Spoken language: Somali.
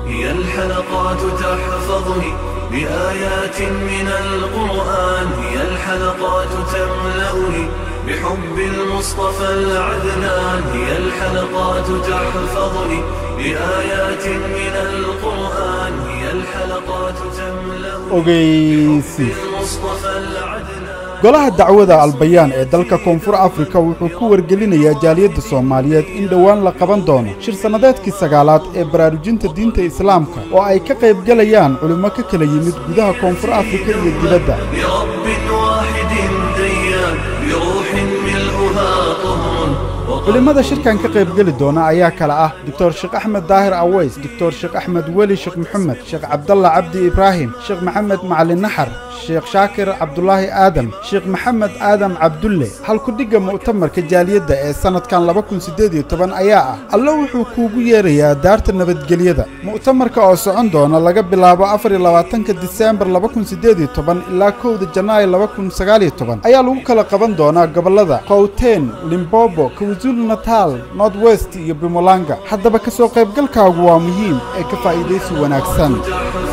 هي الحلقات تحفظني بآيات من القرآن هي الحلقات تملأني بحب المصطفى العدنان هي الحلقات تحفظني بآيات من القرآن هي الحلقات تملأني ogeysi المصطفى العدنان golaha dacwada albayaan ee dalka koonfur afrika wuxuu ku wargelinayaa jaaliyadda soomaaliyeed in dhowaan la qaban doono shir sannadeedkii sagaalaad ee baraarujinta diinta islaamka oo ay ka qaybgalayaan culimmo ka kala yimid gudaha koonfur afrika iyo dibadda برب واحد ديان بروح ملؤها طهر culimmada shirkan ka qaybgeli doona ayaa kala ah doctor sheekh axmed daahir aweys doctor sheekh axmed weli sheekh maxamed sheekh cabdalla cabdi ibraahim sheekh maxamed macalin naxar sheekh shaakir cabdulaahi aadam sheekh maxamed aadam cabdulle halkudhigga mu'tamarka jaaliyadda ee sannadkan laba kun siddeed iyo toban ayaa ah alle wuxuu kuugu yeerayaa daarta nabadgelyada mu'tamarka oo socon doona laga bilaabo afar iyo labaatanka diseembar laba kun siddeed iyo toban ilaa kowda janaayo laba kun sagaal iyo toban ayaa lagu kala qaban doonaa gobollada qowteen limbobo kwazulu natal north west iyo bimolanga haddaba ka soo qaybgalkaagu waa muhiim ee ka faa'iidaysi wanaagsan